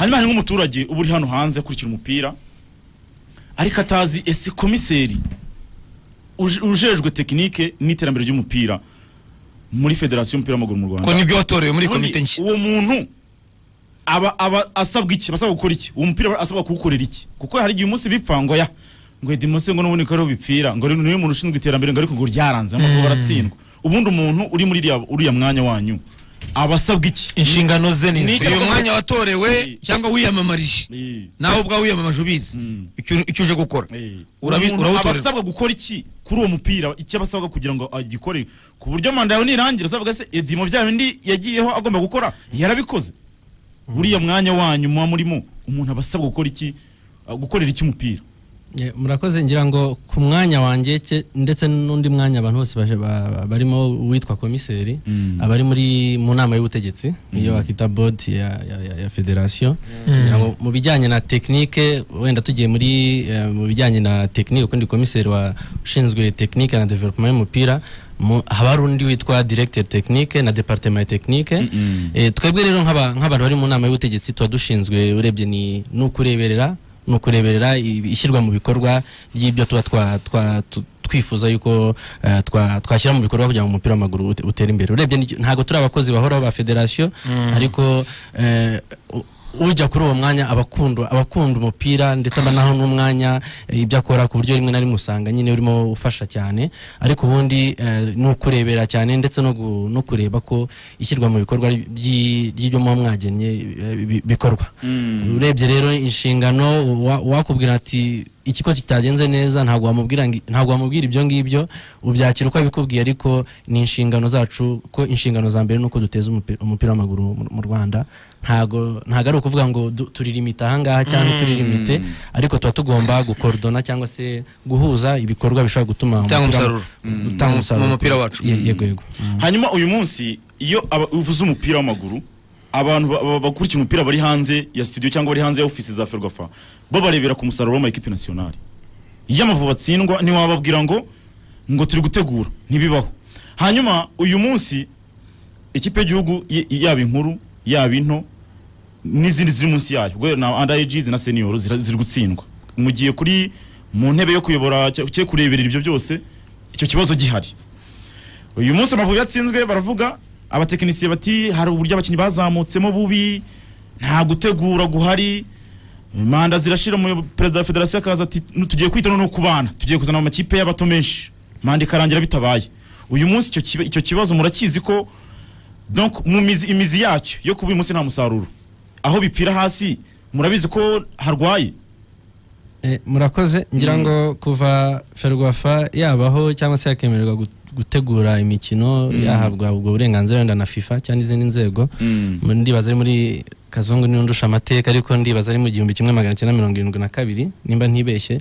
imana nk'umuturage uba uri hano hanze akurikira umupira ariko atazi ese komiseri uj- ujejwe tekinike n'iterambere ry'umupira muri federasiyo y'umupira w'amaguru mu ko rwanda nibyo watorewe muri Ubundi komite nshya uwo muntu aba aba asabwa iki aba asabwa gukora iki uwo mupira aba asabwa kuwukorera iki kuko hari igihe umunsi bipfa ngo ya ngo edi munsi ngo n'ubundi ko ariho bipfira ngo rero niwe muntu ushinzwe iterambere ngo ariko ngo ryaranze amavubi baratsindwa ubundi umuntu uri muri iriya- uriya mwanya wanyu aba asabwa iki inshingano ze ni Ni izi icyo- uyu mwanya watorewe cyangwa wiyamamarije Eh, nawe ubwawe wiyamamaje ubizi icyo- icyo uje gukora eh. Urabi- Umuntu urawutorera. aba asabwa gukora iki kuri uwo mupira icyo aba asabwa kugira ngo agikore ku buryo manda yawe nirangira uzavuga se edi mu byaha bindi yagiyeho agomba gukora yarabikoze uriya mwanya wanyu muba murimo umuntu aba asabwa gukora iki uh, gukorera iki umupira Eh, murakoze ngira ngo ku mwanya wanjye ke- ndetse n'undi mwanya abantu bose baje ba- barimo uwitwa komiseri Mm. abari muri mu nama y'ubutegetsi iyo wakita board ya, ya, ya, ya federation ngira ngo mu bijyanye na technique wenda tugiye muri eh, mu bijyanye na technique ukundi komiseri wa ushinzwe technique na development y'umupira mu- haba hari undi witwa directeur technique na departement technique Mm-mm. Eh, twebwe rero nk'aba- nk'abantu bari mu nama y'ubutegetsi tuba dushinzwe urebye ni ni ukureberera ni ukureberera i- ishyirwa mu bikorwa ry'ibyo tuba twa- twa- tu- twifuza yuko eh, twa- twashyira mu bikorwa kugira ngo umupira w'amaguru ute- utere imbere urebye ni- ntabwo turi abakozi bahoraho ba federasiyo ariko eh, u- ujya kuri uwo mwanya abakunda abakunda umupira ndetse aba naho n'umwanya eh, ibyo akora ku buryo rimwe na rimwe usanga nyine urimo ufasha cyane ariko ubundi eh, ni ukurebera cyane ndetse no gu- no kureba ko ishyirwa mu bikorwa ry'i- ry'ibyo muba mwagennye eh, bi- bikorwa urebye rero inshingano wa- wakubwira ati ikigo kitagenze neza ntabwo wamubwira ngi- ntabwo wamubwira ibyo ngibyo ubyakira uko abikubwiye ariko ni inshingano zacu ko inshingano za mbere ni uko duteza umupi- umupira w'amaguru mu- mu Rwanda ntago ntago ari ukuvuga ngo du- turirimite ahangaha cyangwa turirimite ariko tuba tugomba gukordona cyangwa se guhuza ibikorwa bishobora gutuma Gutanga umupira- umusaruro. gutanga Mu- umusaruro mu mupira wacu. Ye- yego yego hanyuma uyu munsi iyo aba- uvuze umupira w'amaguru abantu ba- ba- bakurikira umupira bari hanze ya studio cyangwa bari hanze ya ofisi za ferwafa bo barebera ku musaruro w'amakipe nasiyonari iyo amavubi atsindwa ntiwababwira ngo ngo turi gutegura ntibibaho hanyuma uyu munsi ikipe y'igihugu y- yaba inkuru yaba into n'izindi ziri munsi yayo ubwo na under ages na senior zira- ziri gutsindwa mugiye kuri mu ntebe yo kuyobora cyo cyo kureberera ibyo byose icyo kibazo gihari uyu munsi amavubi yatsinzwe baravuga abatekinisiye bati hari uburyo abakinnyi bazamutsemo bubi nta gutegura guhari manda zirashira mu perezida wa federasiyo akaza ati "Nu- tugiye kwita no kubana tugiye kuzana amakipe y'abato menshi manda ikarangira bitabaye uyu munsi icyo kiba- icyo kibazo murakizi ko donc mu mizi imizi yacyo yo kuba uyu munsi nta musaruro aho bipfira hasi murabizi ko harwaye Eh, murakoze ngira ngo kuva ferwafa yabaho cyangwa se yakemererwa gu- gutegura imikino yahabwa ubwo burenganzira wenda na fifa cyangwa izindi nzego ndibaza ari muri kazungu niwe ndusha amateka ariko ndibaza ari mu gihumbi kimwe magana cyenda mirongo irindwi na kabiri nimba ntibeshye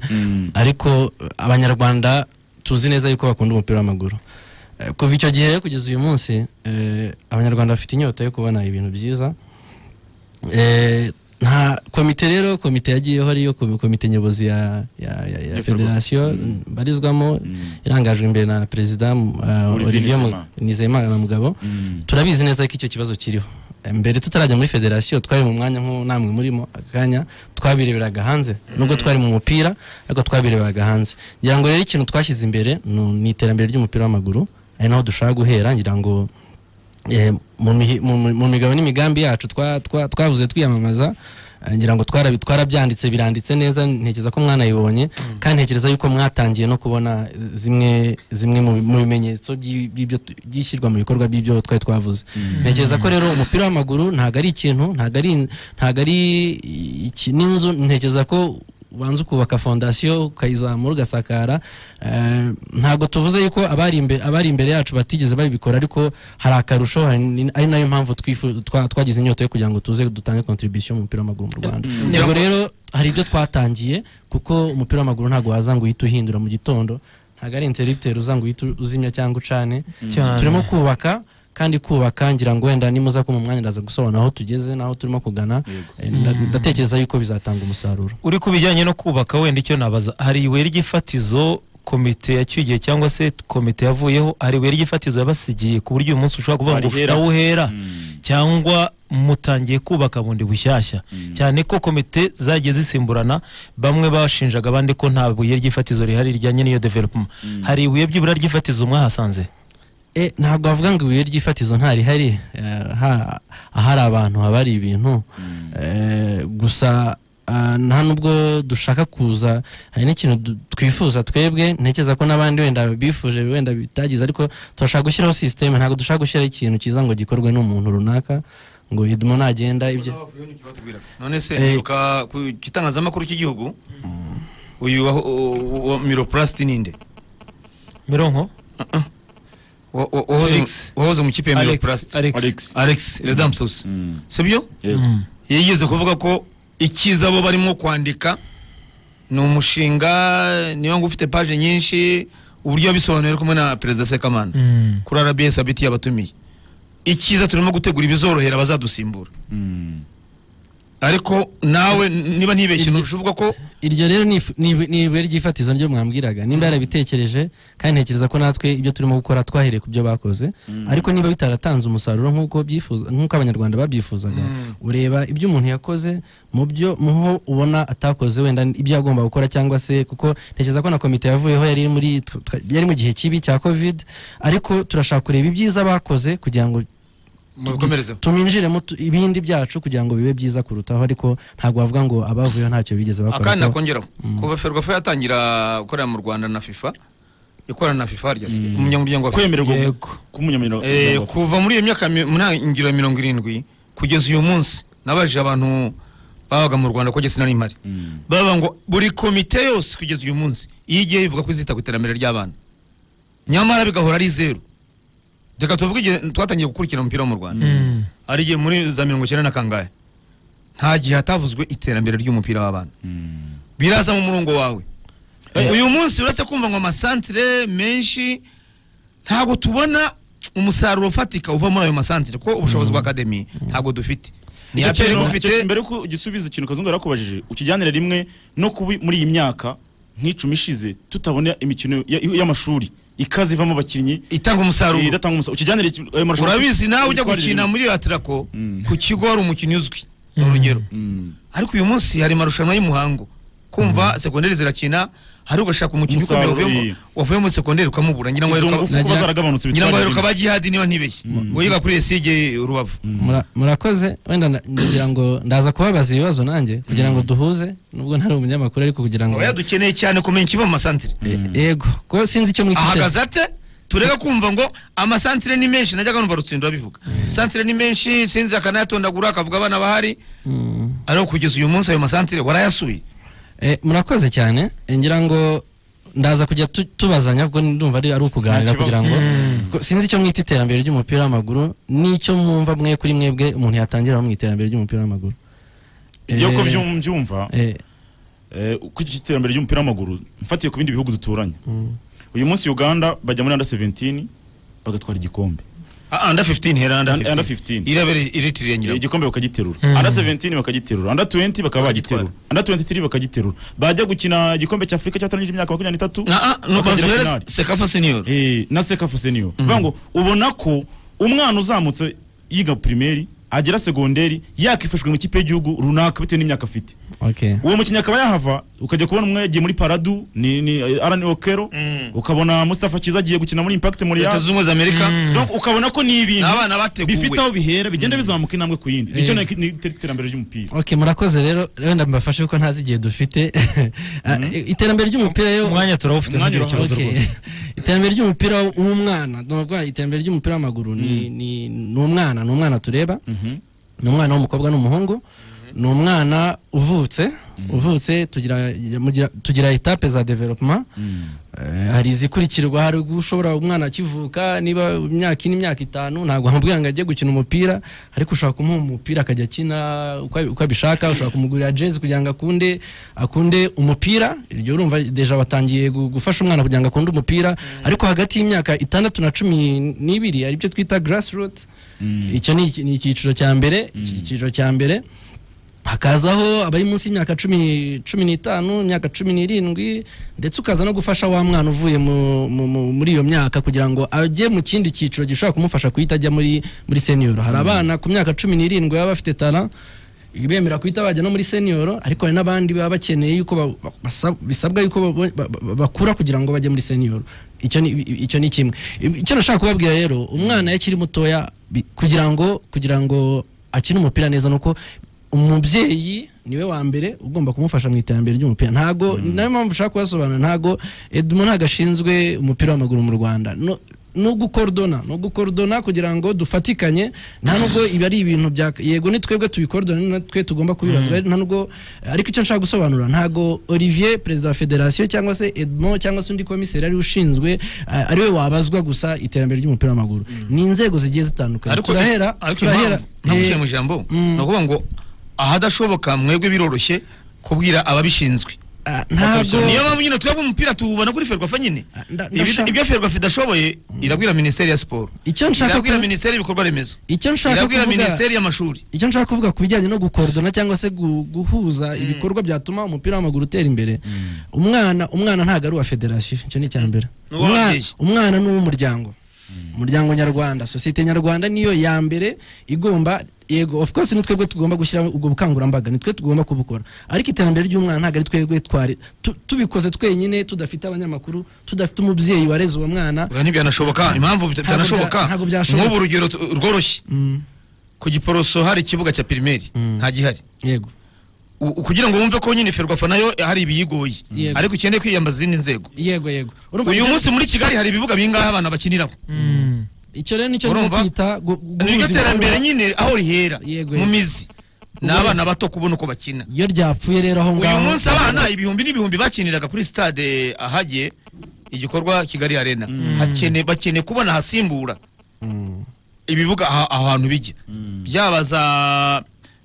ariko eh, abanyarwanda tuzi neza yuko bakunda umupira w'amaguru Eh, kuva icyo gihe kugeza uyu munsi eh, abanyarwanda bafite inyota yo kubona ibintu byiza Eh, nta komite rero komite yagiyeho ariyo ko- komite nyobozi ya, ya, ya, ya Ya federasiyo barizwamo irangajwe imbere na perezida m- uh, Olivier olivier Mu- Nizeyimana. nizeyimana na mugabo turabizi neza ko icyo kibazo kiriho Eh, mbere tutarajya muri federasiyo twari mu mwanya nk'uwo namwe murimo akanya twabireberaga hanze nubwo twari mu mupira ariko twabireberaga hanze ngira ngo rero ikintu twashyize imbere ni ni iterambere ry'umupira w'amaguru ari naho dushaka guhera ngira ngo Eh, mu mihi- mu- mu- mu migabo n'imigambi yacu twa- twa- twavuze twiyamamaza eh, ngira ngo twarabi- twarabyanditse biranditse neza ntekereza ko mwanayibonye kandi ntekereza yuko mwatangiye no kubona zimwe zimwe mu bi- mu bimenyetso by'i- by'ibyo tu- by'ishyirwa mu bikorwa by'ibyo twari twavuze ntekereza ko rero umupira w'amaguru ntabwo ari ikintu ntabwo ari ntabwo ari iki- n'inzu ntekereza ko ubanza ukubaka fondasiyo ukayizamura ugasakara eh, ntabwo tuvuze yuko abari imbe- abari imbere yacu batigeze babikora ariko hari akarusho hari ni- ari nayo mpamvu twifu- twa- twagize inyota yo kugira ngo tuze dutange kontribusiyo mu mupira w'amaguru mu rwanda ubwo rero hari ibyo twatangiye kuko umupira w'amaguru ntabwo waza ngo uhite uhindura mu gitondo ntabwo ari interipiteri uza ngo uhite uzimya cyangwa ucane Cyane. turimo kubaka kandi kubaka ngira ngo wenda nimuza ko mu mwanya ndaza gusobanura aho tugeze n'aho turimo kugana Eh, nda- ndatekereza yuko bizatanga umusaruro uri ku bijyanye no kubaka wenda icyo nabaza hari ibuye ry'ifatizo komite yacyugiye cyangwa se komite yavuyeho hari ibuye ry'ifatizo yabasigiye ku buryo uyu munsi ushobora kuvuga ngo ufite Warihera. aho uhera cyangwa mutangiye kubaka bundi bushyashya cyane ko komite zagiye zisimburana bamwe bashinjaga abandi ko nta buye ry'ifatizo rihari rijyanye n'iyo development hari ibuye byibura ry'ifatizo mwahasanze Eh, ntabwo wavuga ngo ibuye ry'ifatizo ntarihari eh, ha- ahari abantu haba hari ibintu Eh, gusa ah, nta nubwo dushaka kuza hari n'ikintu du- twifuza twebwe ntekereza ko n'abandi wenda bifuje wenda bitagize ariko turashaka gushyiraho sisiteme ntabwo dushaka gushyiraho ikintu cyiza ngo gikorwe n'umuntu runaka ngo idumo nagenda ibyo none se Eh. mperuka ku gitangazamakuru cy'igihugu uyu wa- wa- wa miropulasiti ninde mironko Wa- wa- wahoze mu- Felix. wahoze mu kipe ya Alex, miropulasiti Alex. Alex. alex redamputusi Mm. sibyo Yego. Mm. yigeze kuvuga ko icyiza bo barimo kwandika ni umushinga niba ngo ufite paje nyinshi uburyo yabisobanuye ari kumwe na perezida sekamana Mm. kuri rbs abiti yabatumiye icyiza turimo gutegura ibizorohera abazadusimbura Mm. ariko nawe niba ntibeshye Iryo- ntushobora uvuga ko iryo rero ni ifu- ni ibu- ni ibuye ry'ifatizo ryo mwambwiraga nimba yarabitekereje kandi ntekereza ko natwe ibyo turimo gukora twahereye ku byo bakoze ariko niba bitaratanze umusaruro nk'uko byifuza nk'uko abanyarwanda babyifuzaga ureba ibyo umuntu yakoze mu byo muho ubona atakoze wenda ibyo yagomba gukora cyangwa se kuko ntekereza ko na komite yavuyeho yari muri tw- tw- yari mu gihe kibi cya covid ariko turashaka kureba ibyiza bakoze kugira ngo mubikomerezeho tuminjiremo tu- ibindi byacu kugira ngo bibe byiza kurutaho ariko ntabwo bavuga ngo abavuyeho ntacyo bigeze bakora akandi kuko- nakongeraho kuva ferwafa yatangira gukorera mu rwanda na fifa ikorana na fifa harya Mm. umunyamuryango wa FIFA. kwemererwa Yego. k'umunyamuryango Eh, kuva muri iyo myaka mi- mu ntangiriro ya mirongo irindwi kugeza uyu munsi nabajije abantu babaga mu rwanda ko jesina n'impari Mm. baba ngo buri komite yose kugeza uyu munsi iyo igiye ivuga ko izita ku iterambere ry'abana nyamara bigahora ari zeru reka tuvuge igihe twatangiye gukurikira umupira wo mu rwanda Mm. ari igihe muri za mirongo icyenda na kangahe nta gihe hatavuzwe iterambere ry'umupira w'abana Mm. biraza mu murongo wawe uyu munsi uretse kumva ngo amasantire menshi ntabwo tubona umusaruro ufatika uva muri ayo masantire kuko ubushobozi bwa akademi ntabwo dufite ni Icyo aperi kintu- bufite icyo- mbere ko gisubiza ikintu kazungu yari akubajije ukijyanire rimwe no kuba muri iyi myaka nk'icumi ishize tutabona imikino ya- y'amashuri ikaze ivamo abakinnyi itanga eh, umusaruro idatanga umusaruro ukijanire ayo marushanwa urabizi nawe ujya Twari gukina rimwe. muri atirako Mm. ku kigo hari umukino uzwi ni urugero Mm. ariko uyu munsi hari amarushanwa y'umuhango kumva segonderi zirakina hari ugashaka umukinnyi ukomeye Umusaruro, wavuye iyi. mu- wavuye muri segonderi ukamubura ngira ngo izo aheruka- ngufu kuba Nagira- zaragabanutse ngira ngo bitwara aheruka rimwe. ba jihadi niba ntibeshye ngo yiga kuri esige rubavu Mura- murakoze wenda na- ngira ngo ndaza kubabaza ibibazo nanjye kugira ngo duhuze nubwo ntari umunyamakuru ariko kugira ngo aba yadukeneye cyane kumenya ikiva mu masantire E- yego kuko sinzi icyo mwiteze ahagaze ate tureka kumva ngo amasantire ni menshi najyaga numva rutsindo abivuga santire ni menshi sinzi akanayatondagura akavuga abana bahari ariko kugeza uyu munsi ayo masantire warayasuye Eh, murakoze cyane Eh, ngira ngo ndaza kujya tu- tubazanya kuko ndumva ari ari ukuganira Nta kibazo. kugira ngo ko- sinzi icyo mwita iterambere ry'umupira w'amaguru n'icyo mwumva mwe kuri mwebwe umuntu yatangira mu iterambere ry'umupira w'amaguru ibyo ko Eh, byum- byumva eh, eh, uko iki iterambere ry'umupira w'amaguru mfatiye ku bindi bihugu duturanye uyu munsi uganda bajya muri anda 17 bagatwara igikombe Ah, under 15 hera under Under- under 15 15. irabere iritiriye nyirayo igikombe bakagiterura anda 17 bakagiterura anda 20 bakaba bagiterura anda 23 bakagiterura bajya gukina igikombe cya afurika cyatangije imyaka makumyabiri n'itatu ah ah no Bakagera bazuhere finale. sekafa senior Eh, na sekafu senior bivuga ngo ubona ko umwana uzamutse yiga primeri agera segonderi yakifashwe mu kipe y'igihugu runaka bitewe n'imyaka afite okay. uwo mukinnyi akaba yahava ukajya kubona umwe yagiye muri paradu ni, ni arani okero ukabona mustafa kiza agiye gukina muri impact muri leta ya zunze ubumwe za amerika Donc, ukabona ko ni ibintu n'abana bateguwe bifite aho bihera bigenda bizamuka intambwe ku yindi nicyo ni ni iterambere ry'umupira ok murakoze rero wenda mbafashe kuko ntazi igihe dufite Ah, iterambere ry'umupira rero umwanya turawufite Umwanya ntugire ikibazo Okay. rwose iterambere ry'umupira w'umwana nubwo iterambere ry'umupira w'amaguru ni ni- ni umwana ni umwana tureba ni umwana w'umukobwa n'umuhungu ni umwana uvutse uvutse tugira mugira- tugira etape za development Eh, hari izikurikirwa hari ushobora umwana akivuka niba imyaka ine imyaka itanu ntabwo wamubwira ngo ajye gukina umupira ariko ushobora kumuha umupira akajya akina uko uko abishaka ushobora kumugurira jezi kugira ngo akunde akunde umupira iryo urumva deja batangiye gu- gufasha umwana kugira ngo akunde umupira ariko hagati y'imyaka itandatu na cumi n'ibiri aribyo twita grassroot icyo ni iki- ni icyiciro cya mbere iki- icyiciro cya mbere hakazaho abari munsi y'imyaka cumi cumi n'itanu imyaka cumi n'irindwi ndetse ukaza no gufasha wa mwana uvuye mu- mu- mu- muri iyo myaka kugira ngo ajye mu kindi cyiciro gishobora kumufasha guhita ajya muri muri senior hari abana ku myaka cumi n'irindwi baba bafite tara bemera guhita bajya no muri senior ariko hari n'abandi baba bakeneye yuko ba- ba- basa- bisabwa yuko babo- ba- ba- bakura kugira ngo bajye muri senior icyo ni icyo ni kimwe icyo nashaka kubabwira rero umwana iyo akiri mutoya bi- kugira ngo kugira ngo akine umupira neza nuko umubyeyi niwe wa mbere ugomba kumufasha mu iterambere ry'umupira ntago nayo mpamvu ushaka kubasobanura ntago Edmo ntago ashinzwe umupira w'amaguru mu Rwanda no no gukorodona no gukorodona kugira ngo dufatikanye nta nubwo ibi ari ibintu bya yego ni twebwe tubikorodona ni natwe tugomba kubibazwa nta nubwo ariko icyo nshaka gusobanura ntago Olivier perezida wa federasiyo cyangwa se Edmo cyangwa se undi komiseri ari we ushinzwe a- ari we wabazwa gusa iterambere ry'umupira w'amaguru ni inzego zigiye zitandukanye ariko turahera ariko turahera impamvu- impamvu ushyira mu ijambo Mm. ni ukuvuga ngo ahadashoboka mwebwe biroroshye kubwira ababishinzwe Ah, ntago niyo mpamvu nyine twebwe umupira tuwubona kuri ferwafa nyine Ah, nda- Ibida- ndashaka- ibyo ferwafa idashoboye irabwira minisiteri ya siporo icyo nshaka irabwira kuvuga- minisiteri y'ibikorwa remezo icyo nshaka irabwira kuvuga minisiteri y'amashuri icyo nshaka kuvuga ku bijyanye no gukorodona cyangwa se gu- guhuza ibikorwa byatuma umupira w'amaguru utera imbere umwana umwana ntabwo ari uwa federasiyo icyo ni icya mbere Ni uw'ababyeyi. Umwana- umwana ni uw'umuryango umuryango nyarwanda sosiyete nyarwanda niyo ya mbere igomba yego of course ni twebwe tugomba gushyiraho ubwo bukangurambaga ni twe tugomba kubukora ariko iterambere ry'umwana ntabwo ari twebwe twari tu- tubikoze twenyine tudafite abanyamakuru tudafite umubyeyi wareze uwo mwana Oya, ntibyanashoboka impamvu bita- Ntabwo bya- bitanashoboka ntabwo byashoboka. nk'ubu urugero tu- rworoshye ku giporoso hari ikibuga cya pirimeri nta gihari yego U- u- kugira ngo wumve ko nyine ferwafa nayo hari ibiyigoye Yego. ariko ukeneye kwiyambaza izindi nzego yego yego Urumva uyu ibyo- munsi muri kigali hari ibibuga bingahe abana bakiniraho icyo rero nicyo nko Urumva? kwita gu- guhuza niryo ibikorwa. terambere nyine aho rihera Yego, mu yego. mizi ni abana bato kubona uko bakina iyo ryapfuye rero aho ngaho uyu munsi abana ibihumbi n'ibihumbi bakiniraga kuri stade ahagiye igikorwa kigali arena hakene bakeneye kubona ahasimbura ibibuga aha- aho hantu bijya byaba za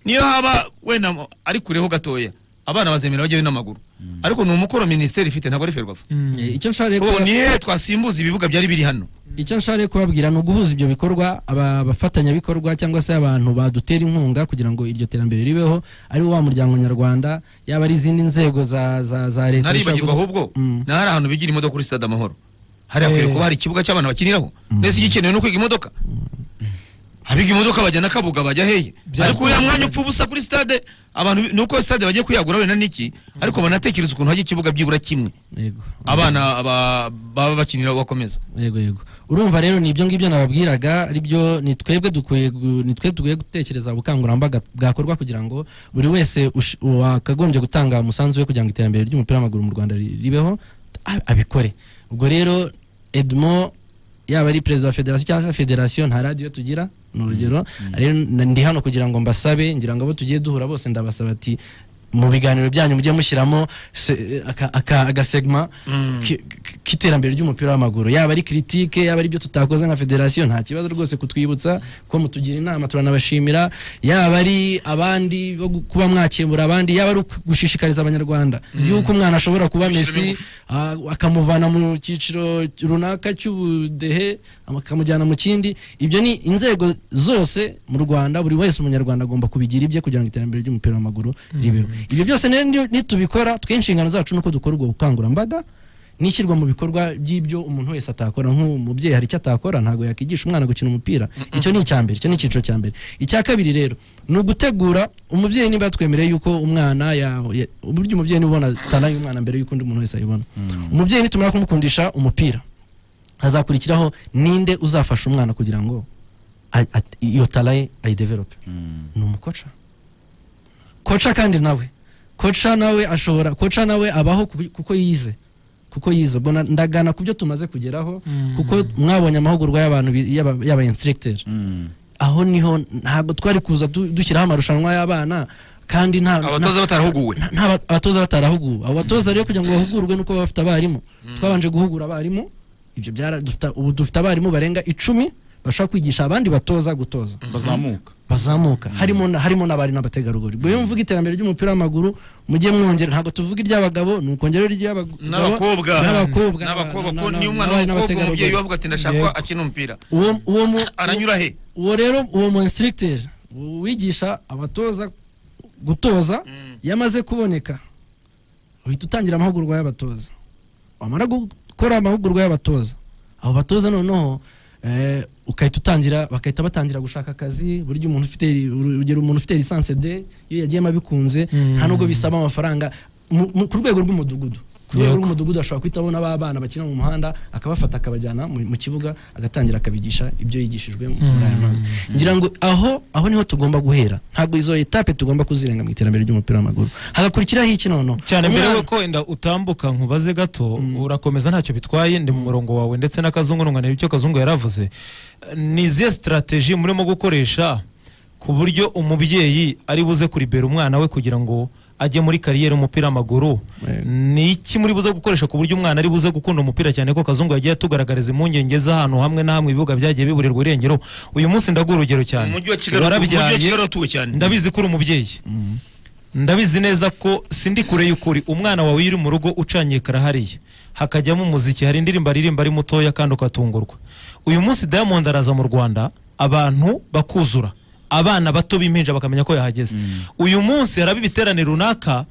niyo haba wenda mo- ari kureho gatoya abana bazemera bajyayo n'amaguru ariko ni umukoro minisiteri ifite ntabwo ari ferwafa Eh, icyo nshaka rero ubu kuba- ni hehe twasimbuza ibibuga byari biri hano icyo nshaka rero kubabwira ni uguhuza ibyo bikorwa aba- abafatanyabikorwa cyangwa se abantu badutera inkunga kugira ngo iryo terambere ribeho ari wo wa muryango nyarwanda yaba ari izindi nzego za za za leta zishobora ntaribagirwa gudu- ahubwo Mm. na hari ahantu bigira imodoka kuri stade amahoro hariya hakwiriye Eh. kuba hari ikibuga cy'abana bakiniraho mbese igikenewe ni ukwiga imodoka abiga imodoka bajya na kabuga bajya hehe ariko uriya mwanya upfa ubusa kuri stade abantu bi- nuko stade bagiye kuyagura wenda n'iki ariko banatekereza ukuntu hajya ikibuga byibura kimwe yego abana ba- baba bakinira bakomeza yego yego urumva rero ni ibyo ngibyo nababwiraga ari byo ni twebwe dukwiye gu- ni twe dukwiye gutekereza ubukangurambaga bwakorwa kugira ngo buri wese ush- wakagombye gutanga umusanzu we kugira ngo iterambere ry'umupira w'amaguru mu rwanda ri- ribeho a- abikore ubwo rero edmo yaba ari perezida wa federasiyo cyangwa se federasiyo nta radiyo tugira ni urugero rero n- ndi hano kugira ngo mbasabe ngira ngo abo tugiye duhura bose ndabasaba ati mu biganiro byanyu mujye mushyiramo se- aka- aka- agasegma ki- ki- k'iterambere ry'umupira w'amaguru yaba ari kiritike yaba ari ibyo tutakoze nka federasiyo nta kibazo rwose kutwibutsa ko mutugira inama turanabashimira yaba ari abandi bo gu- kuba mwakemura abandi yaba ari uku- gushishikariza abanyarwanda yuko umwana ashobora kuba Gushyiramo mesi ingufu. ah, akamuvana mu cyiciro runaka cy'ubudehe akamujyana mu kindi ibyo ni inzego zose mu rwanda buri wese umunyarwanda agomba kubigira ibye kugira ngo iterambere ry'umupira w'amaguru ribeho ibyo byose rero ni- nitubikora twe inshingano zacu nuko dukora ubwo bukangurambaga n'ishyirwa mu bikorwa by'ibyo umuntu wese atakora nk'umubyeyi hari icyo atakora ntabwo yakigisha umwana gukina umupira icyo ni icya mbere icyo ni icyiciro cya mbere icya kabiri rero ni ugutegura umubyeyi niba twemereye yuko umwana ya- ya- uburyo umubyeyi niba ubona tana y'umwana mbere y'uko undi muntu wese ayibona umubyeyi nitumara kumukundisha umupira hazakurikiraho ninde uzafasha umwana kugira ngo a- a- iyo tara ye ayidevelope ni umukoca koca kandi nawe koca nawe ashobora koca nawe abaho ku- kuko yize kuko yize ubwo na- ndagana ku byo tumaze kugeraho kuko mwabonye amahugurwa y'abantu bi- y'aba- y'aba instructor aho niho ntabwo twari kuza du- dushyiraho amarushanwa y'abana kandi nta nta- abatoza batarahuguwe nta- nta ba- abatoza batarahuguwe abo batoza rero kugira ngo bahugurwe nuko baba bafite abarimu twabanje guhugura abarimu ibyo byara dufite- ubu dufite abarimu barenga icumi bashobora kwigisha abandi batoza gutoza bazamuka bazamuka harimo na- harimo n'abari n'abategarugori ubwo iyo mvuga iterambere ry'umupira w'amaguru mujye mwongera ntabwo tuvuga iry'abagabo ni ukongera iry'abagabo n'abakobwa n'abakobwa n'abakobwa na- ko na- niyo umwana w'umukobwa n'abari umubyeyi n'abategarugori. we avuga ati ndashaka ko akina umupira uwo uwo mu aranyura he uwo rero uwo mu instructeur wigisha abatoza gutoza iyo amaze kuboneka uhita utangira amahugurwa y'abatoza wamara gukora amahugurwa y'abatoza abo batoza noneho eh, ukahita utangira bagahita batangira gushaka akazi burya umuntu ufite urugero umuntu ufite lisanse de iyo yagiyemo abikunze nta nubwo bisaba amafaranga mu- mu- ku rwego rw'umudugudu ku rwego Yego. rw'umudugudu ashobora guhita abona ba bana bakina mu muhanda akabafata akabajyana mu mu kibuga agatangira akabigisha ibyo yigishijwe muri aya mazi ngira ngo aho aho niho tugomba guhera ntabwo izo etape tugomba kuzirenga mu iterambere ry'umupira w'amaguru hagakurikiraho iki noneho cyane mbere Umwana- yuko wenda utambuka nkubaze gato urakomeza ntacyo bitwaye ndi mu murongo wawe ndetse n'akazungu nunganira icyo kazungu yaravuze Eh, ni izihe sitarateji murimo gukoresha ku buryo umubyeyi ari buze kuribera umwana we kugira ngo ajye muri kariyeri umupira w'amaguru Yego. ni iki muri buze gukoresha ku buryo umwana ari buze gukunda umupira cyane ko kazungu yagiye atugaragariza impungenge z'ahantu hamwe na hamwe ibibuga byagiye biburirwa irengero uyu munsi ndaguha urugero cyane mu mujyi wa Kigali Warabyaye, mu mujyi wa Kigali uratuwe cyane ndabizi ko uri umubyeyi ndabizi neza ko sindi kure y'ukuri umwana wawe iyo uri mu rugo ucanye ekara hariya hakajyamo umuziki hari indirimbo aririmba ari mutoya kandi ukatungurwa uyu munsi diamond araza mu rwanda abantu bakuzura abana bato b'impinja bakamenya ko yahageze uyu munsi haraba ibiterane runaka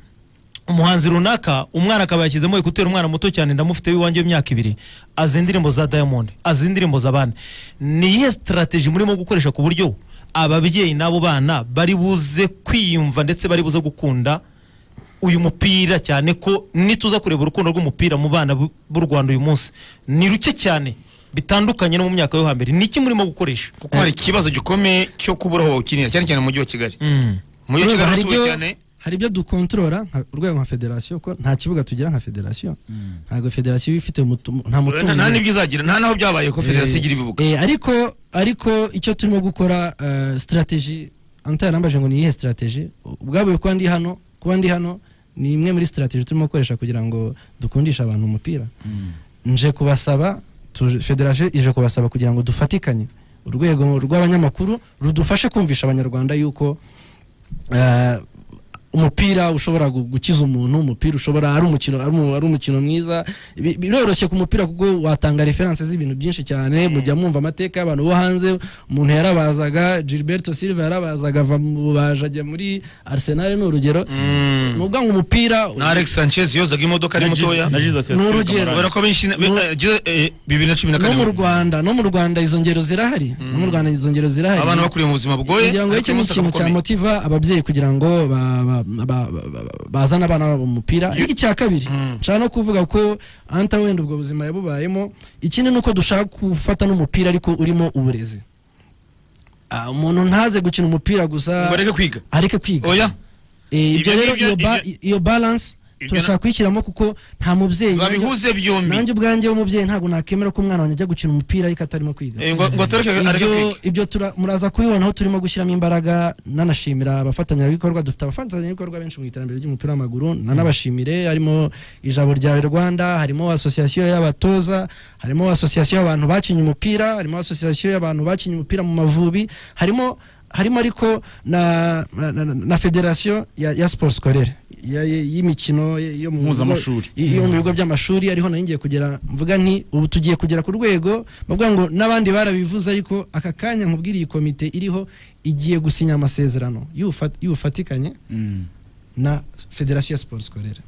umuhanzi runaka umwana akaba yashyizemo ekuteri umwana muto cyane ndamufite w'iwanjye w'imyaka ibiri azi indirimbo za diamond azi indirimbo za bane ni iyihe sitarateji murimo gukoresha ku buryo ababyeyi n'abo bana bari buze kwiyumva ndetse bari buze gukunda uyu mupira cyane ko nituza kureba urukundo rw'umupira mu bana b'u- b'u rwanda uyu munsi ni ruke cyane bitandukanye no mu myaka yo hambere ni iki murimo gukoresha kuko hari ikibazo gikomeye cyo kubura aho bawukinira cyane cyane mu mujyi wa Kigali Mm. mu mujyi wa Kigali hari uratuwe ibyo- cyane hari ibyo dukontorora nka- urwego nka federasiyo ko nta kibuga tugira nka federasiyo ntabwo federasiyo iba ifite mutu- nta mutungo nta nta n'ibyo izagira nta naho byabaye ko federasiyo igira ibibuga Eh, ariko ariko icyo turimo gukora eh, strategy antara yarambaje ngo ni iyihe strategy ubwabo kuba ndi hano kuba ndi hano ni imwe muri strategy turimo gukoresha kugira ngo dukundishe abantu umupira nje kubasaba tuje- federasiyo ije kubasaba kugira ngo dufatikanye urwego rw'abanyamakuru rudufashe kumvisha abanyarwanda yuko eh, umupira ushobora gu- gukiza umuntu umupira ushobora ari umukino ari umu- ari umukino mwiza Bi- biroroshye ku mupira kuko watanga reference z'ibintu byinshi cyane mujya mwumva amateka y'abantu bo hanze umuntu yarabazaga Gilberto Silva yarabazaga ava mu bubaji ajya muri Arsenal ni urugero ni ubwa ngo umupira na Alex Sanchez yozaga imodoka ari mutoya na Jesus Ni yasize urugero. Kamarani. ubona ko benshi be- je- eh, bibiri na cumi na no mu kane Rwanda no mu Rwanda izo ngero zirahari no mu Rwanda izo ngero zirahari abana bakuriye mu buzima bugoye ngira ngo ariko icyo ni uyu munsi akaba ikintu akomeye. cyamotiva ababyeyi kugira ngo ba- ba- ba- ba- ba- bazane abana babo mu mupira ariko icya kabiri nshaka no kuvuga ko anta wenda ubwo buzima yabubayemo ikindi ni uko dushaka gufata n'umupira ariko urimo uburezi Ah, umuntu ntaze gukina umupira gusa ngo areke kwiga areke kwiga oya Eh, Ibyo ibyo rero ngibyo- iyo ba- iyo balance Ibyo turashaka kuyishyiramo kuko nta mubyeyi babihuze byombi nanjye ubwanjye w'umubyeyi ntabwo nakemera ko umwana wanjye ajya gukina umupira ariko atarimo kwiga Eh, ngo ngo atareke areke ibyo kwiga ibyo tura- muraza kubibona aho turimo gushyiramo imbaraga nanashimira abafatanyabikorwa dufite abafatanyabikorwa benshi mu iterambere ry'umupira w'amaguru nanabashimire harimo ijabo ryawe rwanda harimo asosiyasiyo y'abatoza harimo asosiyasiyo y'abantu bakinnye umupira harimo asosiyasiyo y'abantu bakinnye umupira mu mavubi harimo harimo ariko na, na, na, na federasiyo ya, ya sport scolaire ya- ya- y'imikino yo mu Mpuzamashuri. bigo- yo mu bigo by'amashuri ariho nari ngiye kugera mvuga nti ubu tugiye kugera ku rwego bavuga ngo n'abandi barabivuze ariko aka kanya nkubwira iyi komite iriho igiye gusinya amasezerano y'ufa- y'ubufatikanye Mm. na federasiyo ya siporo sikorera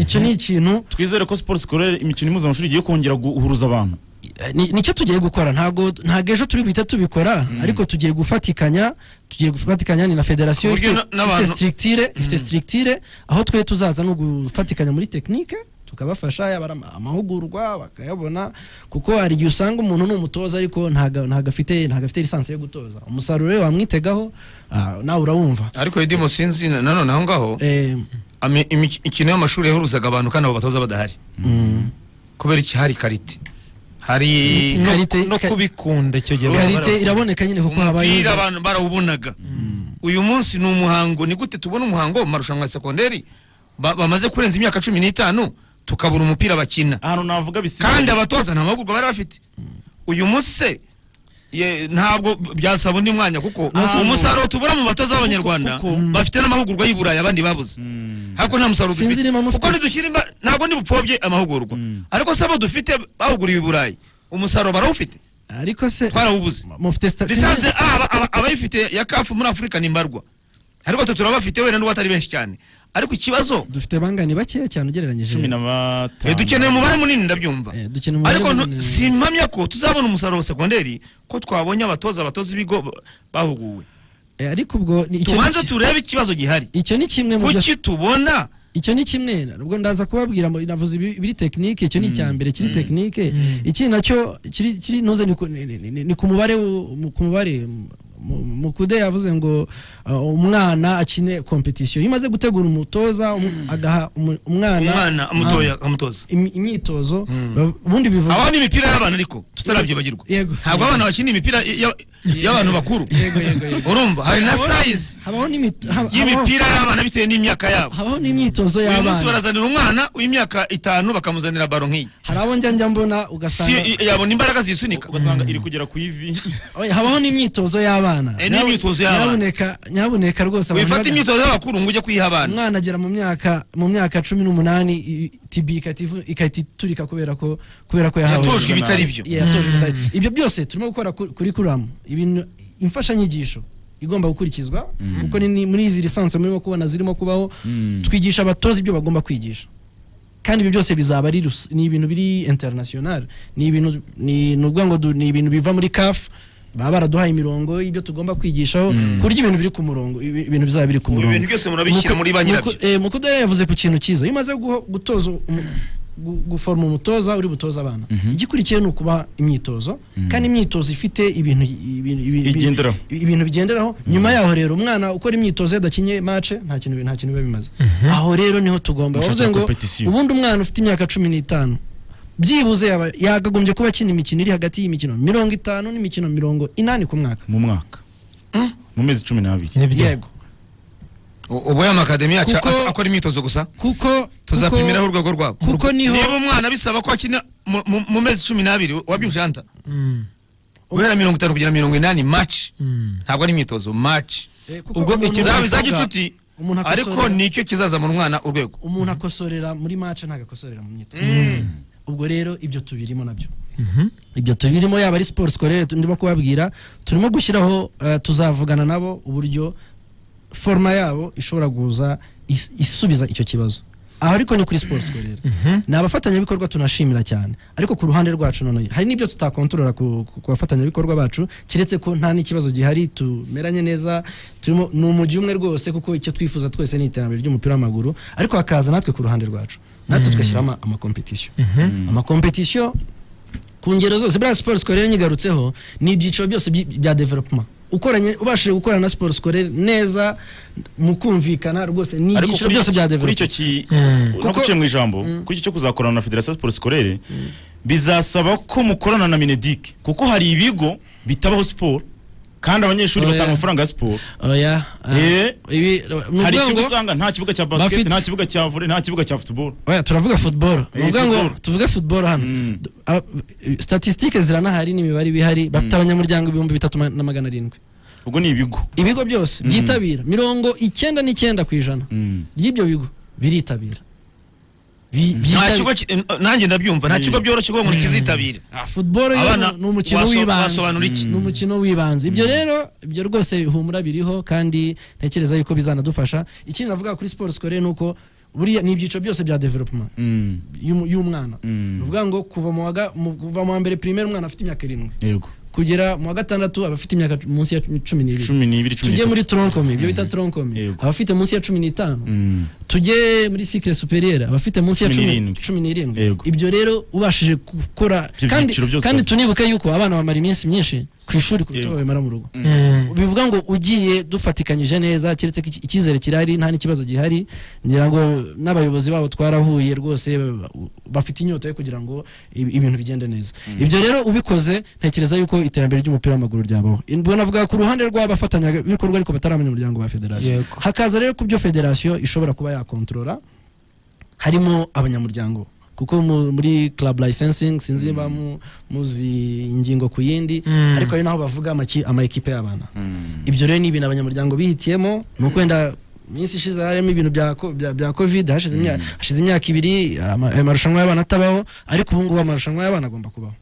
icyo ni ikintu twizere ko siporo sikorere imikino mpuzamashuri igiye kongera guhuruza abantu Eh, ni- nicyo tugiye gukora ntabwo ntabwo ejo turi buhita tubikora ariko tugiye gufatikanya tugiye gufatikanya ni na federasiyo Ku buryo ifite na- n'abantu- ifite structure ifite structure aho twe tuzaza no gufatikanya muri tekinike tukabafasha yaba ari ama- amahugurwa bakayabona kuko hari igihe usanga umuntu ni umutoza ariko ntago ntago afite ntago afite lisansi yo gutoza umusaruro we wamwitegaho ah, nawe urawumva ariko Edimo sinzi na- nanone aho ngaho Eh, ami- imik- imikino y'amashuri yahuruzaga abantu kandi abo batoza badahari kubera iki hari karite hari No- Karite- no ka- kubikunda icyo gihe karite iraboneka nyine kuko habaye umupira izo- abantu barawubonaga uyu munsi ni umuhango ni gute tubona umuhango mu marushanwa ya sekonderi Ba- bamaze kurenza imyaka cumi n'itanu tukabura umupira bakina ahantu navuga bisigaye kandi abatoza nta mahugurwa bari bafite uyu munsi se ye- ntabwo byasaba undi mwanya kuko umusaruro tubura mu batoza b'abanyarwanda kuko- bafite n'amahugurwa y'i Burayi abandi babuze ariko nta musaruro Sinzi dufite niba mufite- kuko ntidushyira imba- ntabwo ntibupfobye amahugurwa ariko se abo dufite bahuguriwe i Burayi umusaruro barawufite ariko se twarawubuze mufite sta- lisansi aba- aba- abayifite ya kafu muri afurika ni mbarwa ariko twe turabafite wenda n'uwo atari benshi cyane ariko ikibazo dufite bangane bakeya cyane ugereranyije cumi na eh, batanu dukeneye umubare munini ndabyumva Eh, dukeneye umubare ariko ntu- munini. simpamya ko tuzabona umusaruro wa segonderi ko twabonye abatoza abatoza ibigo ba- bahuguwe Eh, ariko ubwo ni- icyo ni tubanze ki- turebe ikibazo gihari icyo ni kimwe mu byo kuki tubona icyo ni kimwe ubwo ndaza kubabwira ngo navuze ibi- ibiri tekinike icyo ni icya mbere kiri tekinike ikindi nacyo kiri kiri ntuze ni ku- ni- ni- ni- ni ku mubare wo- mu- ku mubare mu- mukude yavuze ngo uh, umwana akine kompetisiyo iyo umaze gutegura umutoza umu- agaha umu- umwana mutoya amutoza im- imyitozo bav- ubundi bivuga abaho ni imipira y'abana ariko tutarabyibagirwa Yego. ntabwo abana bakina imipira y- y- y'abantu bakuru urumva hari na sayizi habaho n'imi- hab- habaho- y'imipira y'abana bitewe n'imyaka yabo habaho n'imyitozo uyu munsi y'abana barazanira umwana w'imyaka itanu bakamuzanira baro nk'iyi hari abo njya njya mbona si ugasanga yabona imbaraga zisunika ugasanga iri kugera ku ivi Oya, habaho n'imyitozo y'abana Eh, n'imyitozo y'abana. nyabuneka nyabuneka rwose abantu wifata baga- imyitozo y'abakuru ngo ujye kuyiha abana umwana agera mu myaka mu myaka cumi n'umunani i- tibi ikahita ivu- igahita iturika kubera ko kubera ko yahawe yatojwe ibitari byo Yeah, yatojwe ibitari ibyo byose turimo gukora ku- kurikuramu ibintu imfashanyigisho igomba gukurikizwa kuko ni- ni muri izi lisansi murimo kubona zirimo kubaho twigisha abatoza ibyo bagomba kwigisha kandi ibyo byose bizaba ari rus- ni ibintu biri international ni ibintu ni ni ukuvuga ngo du- ni ibintu biva muri CAF baba baraduhaye imirongo y'ibyo tugomba kwigishaho ku buryo ibintu biri ku murongo ibi- ibintu bizaba biri ku Ubu murongo ibintu byose murabishyira muri ba nyirabyo Muku- eh, Mukuda yavuze ku kintu cyiza iyo umaze guho- gutoza umu- gu- guforoma umutoza uri butoza abana igikurikiye ni ukuba imyitozo kandi imyitozo ifite ibintu ibintu- ibintu- Igenderaho. ibintu bigenderaho nyuma yaho rero umwana ukora imyitozo yadakinye mace nta kintu nta kintu biba bimaze aho rero niho tugomba Gushakira bavuze ngo competition. ubundi umwana ufite imyaka cumi n'itanu byibuze yaba yakagombye kuba akina imikino iri hagati y'imikino mirongo itanu n'imikino mirongo inani ku mwaka mu mwaka mu mezi cumi n'abiri nibyo yego ubwo aya makademi yacu Kuko- at- akora imyitozo gusa kuko tuzapimiraho kuko- urwego rwabo kuko niho niba umwana bisaba ko akina mu- mu- mu mezi cumi n'abiri wabyumvise hanta guhera mirongo itanu kugera mirongo inani maci ntabwo ari imyitozo maci Eh, kuko ubwo umuntu- ikizaba izajya umuntu- inshuti umuntu ariko akosorera- nicyo kizazamura umwana urwego umuntu akosorera muri mace ntabwo akosorera mu myitozo ubwo rero ibyo tubirimo nabyo ibyo tubirimo yaba ari siporo sikorere ndimo kubabwira turimo gushyiraho eh, tuzavugana nabo uburyo foroma yabo ishobora kuza is- isubiza icyo kibazo aha ariko ni kuri siporo sikorere ni abafatanyabikorwa tunashimira cyane ariko ku ruhande rwacu noneho hari n'ibyo tutakontorora ku ku- ku bafatanyabikorwa bacu keretse ko nta n'ikibazo gihari tumeranye neza turimo ni umujyi umwe rwose kuko icyo twifuza twese ni iterambere ry'umupira w'amaguru ariko hakaza natwe ku ruhande rwacu natwe tugashyiramo ama- amakompetisiyo amakompetisiyo ku ngero zose buriya siporo sikorere nyigarutseho ni ibyiciro byose by- bya developuma ukoranye ubashije gukorana na siporo sikorere neza mu kumvikana rwose ni ariko ibyiciro kuri byose bya kuri icyo developuma ki Kuko- naguciye mu ijambo kuri icyo cyo kuzakorana na federasiyo siporo sikorere bizasaba ko mukorana na minedike kuko hari ibigo bitabaho siporo kandi abanyeshuri Oya. batanga amafaranga ya siporo oya ah, Eh, ibi ni hari ukuvuga ikigo ngo- usanga nta kibuga cya basiketi Bafite- nta kibuga cya vore nta kibuga cya futuboro oya turavuga football ni Eh, ukuvuga ngo football. tuvuge football hano Mm. D- ah, statistike ziranahari n'imibare iba ihari bafite abanyamuryango ibihumbi bitatu ma- na magana arindwi ubwo ni ibigo ibigo byose byitabira mirongo icyenda n'icyenda ku ijana Mm. ry'ibyo bigo biritabira Bi- nta byitabi- kigo ki- eh, nanjye ndabyumva nta kigo byoroshye kuvuga ngo nikizitabire Ah, football rero Abana, ni- ni umukino waso- w'ibanze wasobanura iki? Mm. ni umukino w'ibanze ibyo rero ibyo rwose ihumura biriho kandi ntekereza yuko bizanadufasha ikindi navuga kuri siporo sikoreye ni uko buriya ni ibyiciro byose bya developuma Mm. y'um- y'umwana Mm. ni ukuvuga ngo kuva mu wa ga- mu- kuva mu wa mbere primaire umwana afite imyaka irindwi yego kugera mu wa gatandatu abafite imyaka munsi ya cumi n'ibiri cumi n'ibiri cumi tujye muri n'itatu troncomi ibyo bita troncomi Yego. abafite munsi ya cumi n'itanu Mm. tujye muri sikire superiere abafite munsi ya Cumi cumi n'irindwi. cumi n'irindwi Yego. ibyo rero ubashije gukora Ibyo kandi, byiciro byose kandi twari- tunibuke yuko abana bamara iminsi myinshi ku ishuri kuruta Yego. babimara mu rugo Mm. bivuga ngo ugiye dufatikanyije neza keretse ko iki- icyizere kirahari nta n'ikibazo gihari ngira ngo n'abayobozi babo twarahuye rwose ba- bafite inyota yo kugira ngo ibi- ibintu bigende neza ibyo rero ubikoze ntekereza yuko iterambere ry'umupira w'amaguru ryabaho ubwo navuga ku ruhande rw'abafatanyabikorwa ariko batari abanyamuryango ba federasiyo Yego. hakaza rero ku byo federasiyo ishobora kuba yakontorora harimo abanyamuryango kuko mu- muri club licensing sinzi niba mu- muzi ingingo ku yindi Mm. ariko ari naho bavuga amaki- ama ekipe y'abana ibyo rero ni ibintu abanyamuryango bihitiyemo ni ukwenda minsi ishize harimo ibintu bya ko- bya- bya covid hashize imya- hashize imyaka ibiri ama- ayo marushanwa y'abana atabaho ariko ubu ngubu amarushanwa y'abana agomba kubaho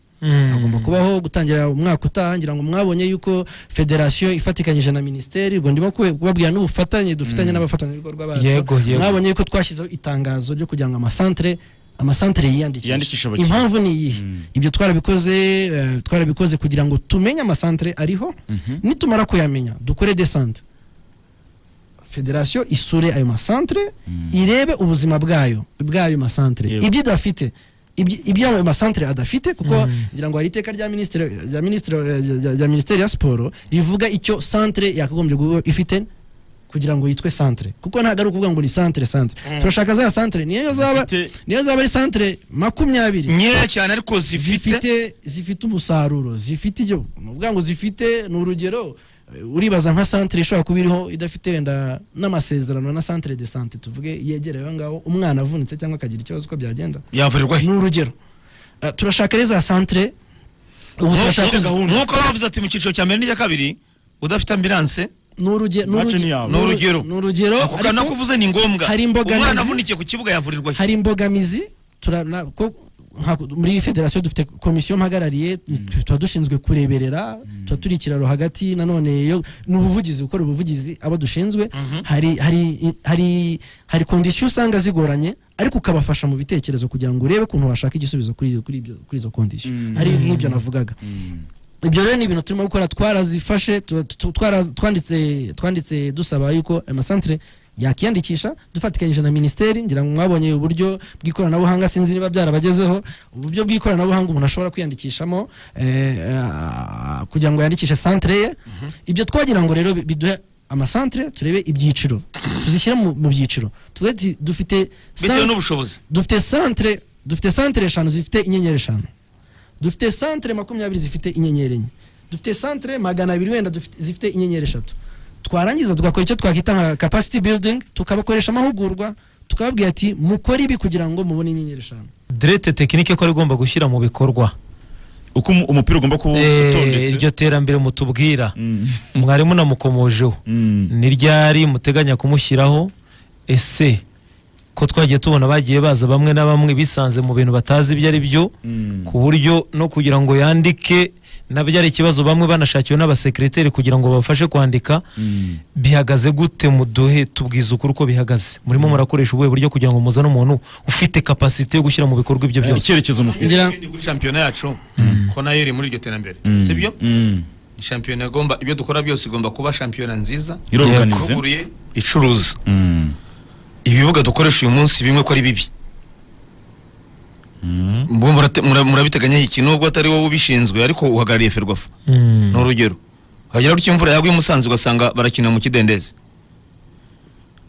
hagomba kubaho gutangira umwaka utaha ngira ngo mwabonye yuko federasiyo ifatikanyije na minisiteri ubwo ndimo kube- kubabwira n'ubufatanye dufitanye n'abafatanyabikorwa bacu Yego, yego. mwabonye yuko twashyizeho itangazo ryo kugira ngo amasantere amasantere Yiyandikishe yiyandikishe abakiriya. impamvu ni iyi ibyo twarabikoze eh, twarabikoze kugira ngo tumenye amasantere ariho nitumara kuyamenya dukore desante federasiyo isure ayo masantere irebe ubuzima bwayo bw'ayo masantere Yego. ibyo idafite ibyo ibyo ayo masantere adafite kuko ngira ngo hari iteka rya minisitiri rya minisitiri rya- rya minisiteri ya siporo rivuga icyo santere yakagombye kuba ifite kugira ngo yitwe santere kuko ntabwo ari ukuvuga ngo ni santere santere turashaka za santere niyo zaba Zifite- niyo zaba ari santere makumyabiri nkeya cyane ariko zifite zifite zifite umusaruro zifite ibyo ni ukuvuga ngo zifite ni urugero eh, uribaza nka santere ishobora kuba iriho idafite wenda n'amasezerano na santere de sante tuvuge yegereye aho ngaho umwana avunitse cyangwa akagira ikibazo uko byagenda yavurirwa he ni urugero Eh, turashaka rero za santere ubu turashaka nk'uko bavuze ati mu cyiciro cya mbere n'icya kabiri udafite ambilanse ni uruge- ni Iwacu ni uruge- yawe. ni urugero Ni ni urugero ako kana ariko kuvuze ni ngombwa hari imbogamizi. umwana avunikiye ku kibuga yavurirwa he hari imbogamizi tura- na- ko- nka- muri federasiyo dufite komisiyo mpagarariye tuba dushinzwe kureberera tuba turi ikiraro hagati nanone yo ni ubuvugizi gukora ubuvugizi abo dushinzwe hari hari hari hari kondisiyo usanga zigoranye ariko ukabafasha mu bitekerezo kugira ngo urebe ukuntu washaka igisubizo kuri kuri ibyo- kuri izo kondisiyo ari nk'ibyo navugaga ibyo rero ni ibintu turimo gukora twarazifashe tu- tu- twara- twanditse twanditse dusaba yuko amasantere yakiyandikisha dufatikanyije na minisiteri ngira ngo mwabonye uburyo bw'ikoranabuhanga sinzi niba byarabagezeho uburyo bw'ikoranabuhanga umuntu ashobora kwiyandikishamo eh, ah, kugira ngo yandikishe santere ye ibyo twagira ngo rero bi- biduhe amasantere turebe ibyiciro tuzishyire mu mu byiciro tuvuge ati dufite bitewe san- n'ubushobozi dufite santere dufite santere eshanu zifite inyenyeri eshanu dufite santere makumyabiri zifite inyenyeri enye dufite santere magana abiri wenda dufite- zifite inyenyeri eshatu twarangiza tugakora icyo twakwita nka capacity building tukabakoresha amahugurwa tukababwira ati mukore ibi kugira ngo mubone inyenyeri eshanu derete tekinike ko ari igomba gushyira mu bikorwa uko umu- umupira ugomba kuba Eh, utondetse iryo terambere mutubwira Mm. mwarimu namukomojeho Mm. ni ryari muteganya kumushyiraho ese ko twagiye tubona bagiye baza bamwe na bamwe bisanze mu bintu batazi ibyo ari byo Mm. ku buryo no kugira ngo yandike nabyo ari ikibazo bamwe banashakiwe n'abasekiriteri kugira ngo babafashe kwandika Mm. bihagaze gute muduhe tubwiza ukuri uko bihagaze murimo murakoresha ubuhe buryo kugira ngo muzane umuntu ufite kapasite yo gushyira mu bikorwa ibyo byose icyerekezo mufite ngira kuri shampiyona yacu ko nayo iri muri iryo terambere Mm. sibyo Mm. Ni shampiyona igomba ibyo dukora byose igomba kuba shampiyona nziza iroruganize ivuguruye icuruza Mm. ibibuga dukoresha uyu munsi bimwe ko ari bibi Mbo murate- mura- murabiteganyaho iki nubwo atari wowe ubishinzwe ariko uhagarariye ferwafa Mm. ni urugero hagera gutya imvura yagwa i musanze ugasanga barakina mu kidendezi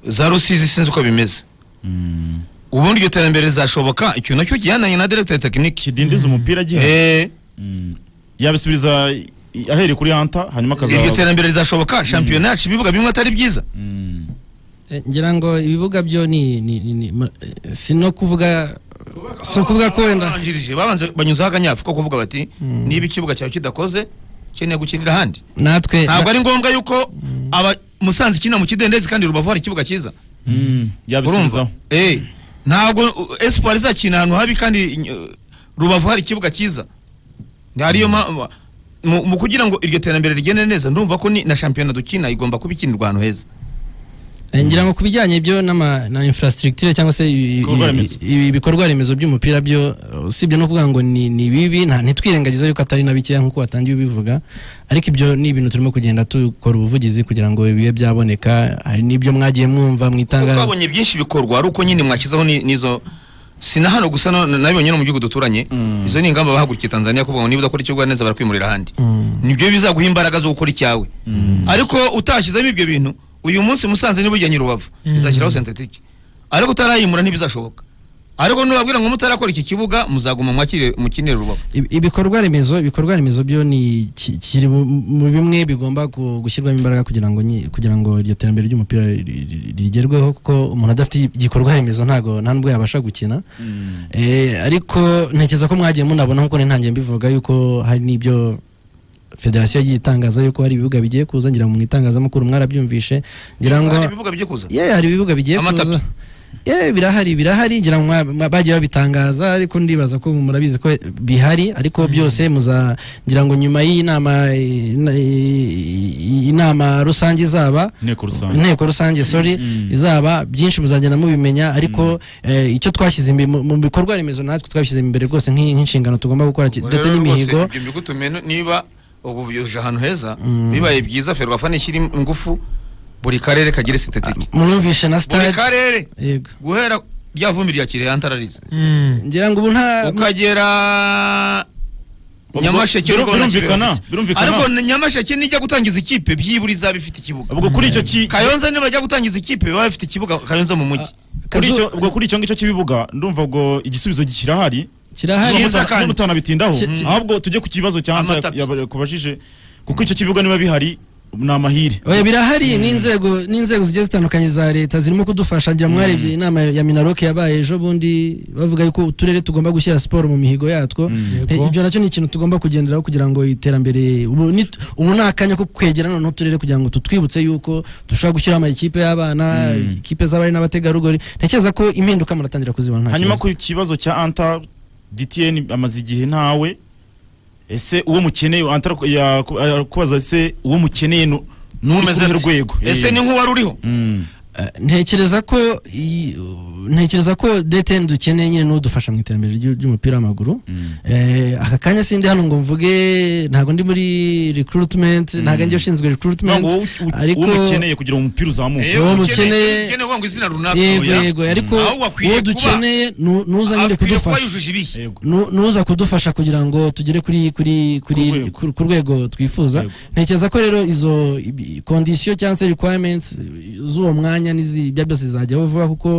za rusizi sinzi uko bimeze ubundi iryo terambere rizashoboka icyo nacyo kijyananye na directeur tekiniki kidindiza umupira agiye Eh, yabisubiriza i- ahereye kuri hanta hanyuma iryo akaza terambere rizashoboka shampiyona yacu ibibuga bimwe atari byiza Mm. Eh, ngira ngo ibibuga byo ni ni- ni- ni- ma- eh, si no kuvuga si ukuvuga ko wenda Babanjirije, babanza banyuzaho akanyafu ko kuvuga bati niba ikibuga cyawe kidakoze ukeneye gukinira ahandi natwe ntabwo ari ngombwa yuko aba musanze ikina mu kidendezi kandi rubavu hari ikibuga cyiza Mm. urumva yabisubizaho Eh, ntabwo uh, espoir izakina ahantu habi kandi uh, rubavu hari ikibuga cyiza ariyo mpamvu mu mu kugira ngo iryo terambere rigende neza ndumva ko ni na shampiyona dukina igomba kuba ikinirwa ahantu heza Eh, ngira ngo ku bijyanye byo n'ama- na infrastructure cyangwa se i- i- Ibikorwa remezo. i- ibikorwa remezo by'umupira byo eh, usibye no kuvuga ngo ni ni bibi nta- ntitwirengagize yuko atari na bikeya nk'uko watangiye ubivuga ariko ibyo ni ibintu turimo kugenda dukora ubuvugizi kugira ngo bibe byaboneka hari n'ibyo mwagiye mwumva Kuko mu itangazo twabonye byinshi bikorwa ari uko nyine mwakizaho ni- n'izo si na hano gusa no- nabibonye no mu gihugu duturanye izo ni ingamba bahagurukiye tanzania kuvuga ngo niba udakora icyo ukora neza barakwimurira ahandi nibyo bizaguha imbaraga zo gukora icyawe ariko utashyizemo ibyo bintu uyu munsi musanze niba ujyanye rubavu izashyiraho sentetike ariko utarayimura ntibizashoboka ariko nubabwira ngo mutarakora iki kibuga muzaguma mwakire mukinire rubavu Ib- ibikorwa remezo ibikorwa remezo byo ni ki- kiri mu- mu bimwe bigomba ku- gushyirwamo imbaraga kugira ngo nyi- kugira ngo iryo terambere ry'umupira ri- ri- ri- rigerweho kuko umuntu adafite igikorwa remezo ntago nta nubwo yabasha gukina Eh, ariko ntekereza ko mwagiye munabona nkuko ntangiye mbivuga yuko hari n'ibyo federasiyo yagiye itangaza yuko hari ibibuga bigiye kuza ngira ngo mu itangazamakuru mwarabyumvishe ngira ngo hari ibibuga bijye kuza yeah, hari ibibuga bigiye Amatapi. kuza Eh, birahari birahari ngira ngo mwa- mwa- bagiye babitangaza ariko ndibaza ko murabizi ko bihari ariko byose muza ngira ngo nyuma y'iyi nama i- i- inama rusange izaba inteko rusange inteko rusange sorry izaba byinshi muzagenda mubimenya ariko eh, icyo twashyize imbere mu- mu bikorwa remezo natwe twabishyize imbere rwose nk'i- nk'inshingano tugomba gukora ki- ndetse n'imihigo ibyo mbigutumiye no- niba ubu byuje ahantu heza bibaye byiza ferwafa nishyira ingufu buri karere kagira sitatiki murumvishe na buri stade karere yego guhera rya vumbi rya kirehe antarariza ngira ngo ubu nta ukagera nyamasheke biru- n'ubwo nta kibuga birumvikana, bafite. birumvikana. ariko ni nyamasheke nijya gutangiza ikipe byibura izaba ifite ikibuga ubwo kuri icyo ki- kayonza nibajya gutangiza ikipe baba bafite ikibuga kayonza mu mujyi kuri Kazu- icyo ubwo kuri icyo ngicyo cyibibuga ndumva ubwo igisubizo kirahari kirahari Cyiza Muta- kandi. n'umutanabitindaho Ki- ki- ahubwo tujye ku kibazo cya Amatapi. kubajije kuko icyo kibibuga niba bihari ni amahire Oya birahari n'inzego n'inzego zigiye zitandukanye za leta zirimo kudufasha ngira mwarebye inama ya Minaloc yabaye ejo bundi bavuga yuko uturere tugomba gushyira siporo mu mihigo yatwo Eh, Yego. ibyo nacyo ni ikintu tugomba kugenderaho kugira ngo iterambere ubu ni ubu ni akanya ko kwegerana n'uturere kugira ngo tutwibutse yuko dushobora gushyiraho amakipe y'abana ikipe z'abari n'abategarugori ntekereza ko impinduka muratangira kuzibona nta hanyuma kibazo. ku kibazo cya anta dtn amaze igihe ntawe ese uwo mukeneye Anta yaku- yakubaza ese uwo mukeneye nu- nuri Umeze kuri ati, urwego ese ni nk'uwari uriho Mm. Eh, ntekereza ko i- ntekereza ko DTN dukeneye nyine n'udufasha mu iterambere ry'u- ry'umupira w'amaguru Mm. Eh, aka kanya sindi hano ngo mvuge ntago ndi muri recruitment ntago ngiye ushinzwe ntabwo recruitment wowe u- u- ariko- uwo mukeneye kugira ngo umupira uzamuke Eh, uwo mukeneye- ukeneye kuvuga ngo izina runaka yego oya. yego ariko Ahubwo akwiriye uwo dukeneye nu- nuza nyine akwiriye kuba kudufasha yujuje ibihe Yego. Nu- nuza kudufasha kugira ngo tugere kuri kuri kuri rwego. ku- ku rwego twifuza Yego. ntekereza ko rero izo ibi- condition cyangwa se requirements z'uwo mwanya n'izi ibyo byose zizajyaho vuba kuko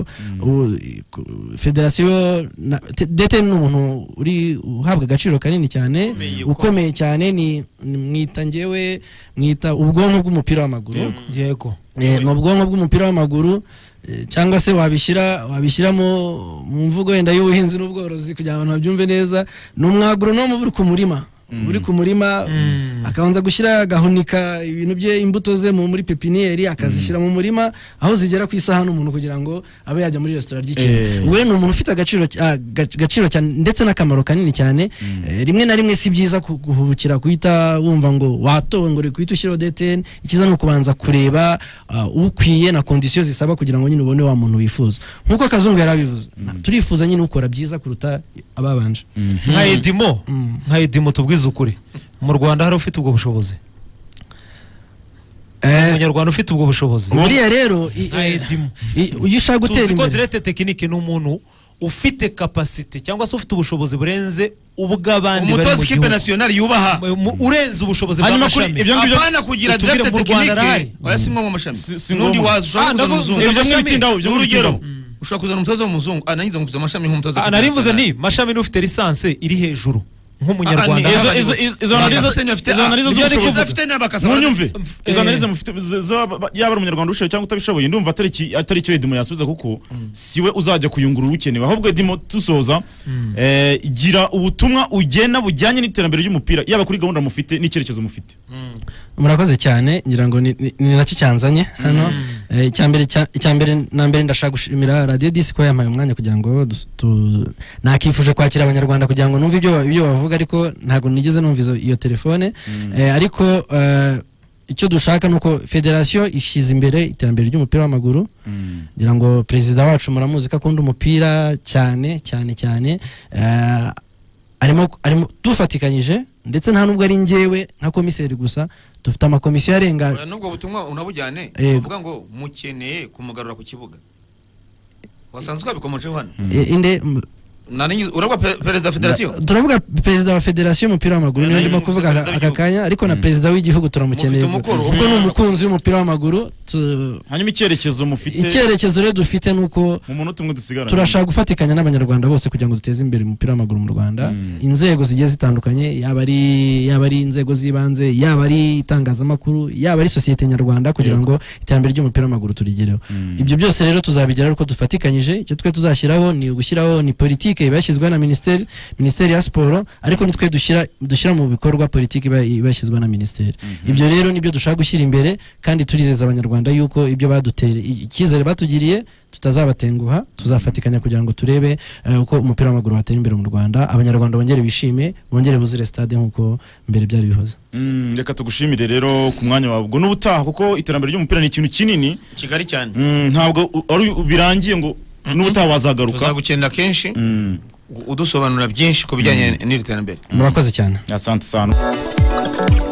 u- ku- federasiyo na- te- DTN ni umuntu uri uhabwa agaciro kanini cyane ukomeye cyane ni ni- mwita ngewe mwita ubwonko bw'umupira w'amaguru yego Eh, ni ubwonko bw'umupira w'amaguru eh, cyangwa se wabishyira wabishyiramo mu mvugo wenda y'ubuhinzi n'ubworozi kugira ngo abantu babyumve neza ni umwagoronome uri ku murima uri ku murima akabanza gushyira agahunika ibintu bye imbuto ze mu- muri pepiniyeri akazishyira mu murima aho zigera ku isahani umuntu kugira ngo abe yajya muri resitora Eh. ry'ikintu we ni umuntu ufite agaciro cy- ah, gac- gaciro cyane ndetse n'akamaro kanini cyane Eh, rimwe na rimwe si byiza ku- guhubukira guhita wumva ngo watowe ngo uri guhita ushyiraho DTN icyiza ni ukubanza kureba ah, ukwiye na kondisiyo zisaba kugira ngo nyine ubone wa muntu wifuza nk'uko kazungu yarabivuze turifuza nyine ukora byiza kuruta ababanje nka edimo Mm. nka edimo tubwize ukuri mu rwanda hari ufite ubwo bushobozi Hari umunyarwanda ufite ubwo bushobozi buriya rero i- nka edimo i- iyo ushaka gutera tuzi ko imbere direte tekinike ni umuntu ufite kapasite cyangwa se ufite ubushobozi burenze ubw'abandi bari umutoza mu ikipe gihugu nasiyonari yubaha Mu- urenze ubushobozi Hanyuma kuri bw'amashami ibyo ngibyo apana kugira Utubwire direkite mu Rwanda tekinike arahari. oya si ngombwa amashami Si- si n'undi ngombwa. waza ushobora Ah, kuzana ndavuga- umuzungu ibyo amashami. mwitindaho ibyo n'urugero mwitindaho ushobora kuzana umutoza w'umuzungu ah nanjye nza nkuvuze amashami nk'umutoza Ah, nari mvuze ni mashami n'ufite lisanse iri hejuru nk'umunyarwanda Ah, ni- izo- haba- izo- izo- izo analizo- izo analizo z'ubushobozi. munyumve Mf- izo eh. analize mufite zaba- ba- yaba ari umunyarwanda ubishoboye cyangwa utabishoboye ndumva atari iki- atari icyo edimo yasubiza kuko siwe uzajya kuyungurura ukenewe ahubwo edimo dusoza eh, gira ubutumwa ugena bujyanye n'iterambere ry'umupira yaba kuri gahunda mufite n'icyerekezo mufite murakoze cyane ngira ngo ni ni- ni nacyo cyanzanye hano Eh, icyambere cya- icyambere na mbere ndashaka gushimira radiyo disi ko yampaye umwanya kugira ngo dus- tu- nakifuje kwakira abanyarwanda kugira ngo numve ibyo ba- ibyo bavuga ariko ntabwo nigeze numva izo- iyo telefone Eh, ariko eh, icyo dushaka ni uko federasiyo ishyize imbere iterambere ry'umupira w'amaguru ngira ngo perezida wacu muramuzi ko akunda umupira cyane cyane cyane Eh, arimo arimo dufatikanyije ndetse nta nubwo ari njyewe nka komiseri gusa dufite amakomisiyo arenga nubwo butumwa unabujyane Yego. uvuga ngo mukeneye kumugarura ku kibuga wasanzwe wabikomojeho hano Eh, inde m- nanjye urabwa pe- perezida wa federasiyo turavuga perezida wa federasiyo y'umupira w'amaguru niyo Eh, ndimo nayo kuvuga perezida aka w'igihugu. kanya ariko na perezida w'igihugu turamukeneye Mufite umukoro, kuko ni umwe- umukunzi w'umupira w'amaguru tu- hanyuma icyerekezo mufite icyerekezo rero dufite ni uko mu munota umwe dusigaranye turashaka gufatikanya n'abanyarwanda bose kugira ngo duteze imbere umupira w'amaguru mu rwanda inzego zigiye zitandukanye yaba ari yaba ari inzego z'ibanze yaba ari itangazamakuru yaba ari sosiyete nyarwanda kugira ngo iterambere ry'umupira w'amaguru turigereho ibyo byose rero tuzabigeraho uko dufatikanyije icyo twe tuzashyiraho ni ugushyiraho ni politiki politiki iba yashyizweho na minisiteri minisiteri ya siporo ariko nitwe dushyira dushyira mu bikorwa politiki iba iba yashyizweho na minisiteri ibyo rero nibyo dushaka gushyira imbere kandi turizeza abanyarwanda yuko ibyo badutere icyizere batugiriye tutazabatenguha tuzafatikanya kugira ngo turebe eh, uko umupira w'amaguru watera imbere mu rwanda abanyarwanda bongere bishime bongere buzire stade nk'uko mbere byari bihoze Mm, reka tugushimire rero ku mwanya wawe ubwo n'ubutaha kuko iterambere ry'umupira ni ikintu kinini kigali cyane Mm, ntabwo u- ari u- birangiye ngo n'ubutaha wazagaruka tuzagukenera kenshi Mm, udusobanurira byinshi ku bijyanye n'iri terambere murakoze cyane asante sana Thank